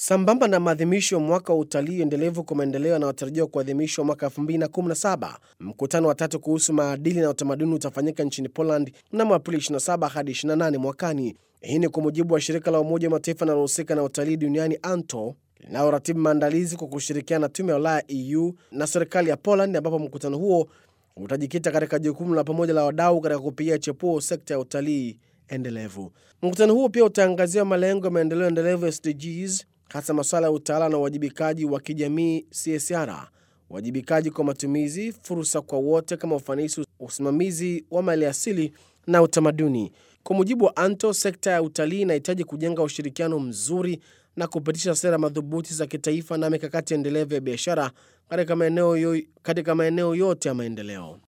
Sambamba na maadhimisho ya mwaka wa utalii endelevu kwa maendeleo yanayotarajiwa kuadhimishwa mwaka 2017, mkutano wa tatu kuhusu maadili na utamaduni utafanyika nchini Poland mnamo Aprili 27 hadi 28 mwakani. Hii ni kwa mujibu wa shirika la Umoja wa Mataifa linalohusika na utalii duniani ANTO linaloratibu maandalizi kwa kushirikiana na tume ya Ulaya EU na serikali ya Poland, ambapo mkutano huo utajikita katika jukumu la pamoja la wadau katika kupigia chepuo sekta ya utalii endelevu. Mkutano huo pia utaangazia malengo ya maendeleo endelevu SDGs, hasa masuala ya utawala na uwajibikaji wa kijamii CSR, uwajibikaji kwa matumizi, fursa kwa wote kama ufanisi, usimamizi wa maliasili na utamaduni. Kwa mujibu wa ANTO, sekta ya utalii inahitaji kujenga ushirikiano mzuri na kupitisha sera madhubuti za kitaifa na mikakati endelevu ya biashara katika maeneo yo- katika maeneo yote ya maendeleo.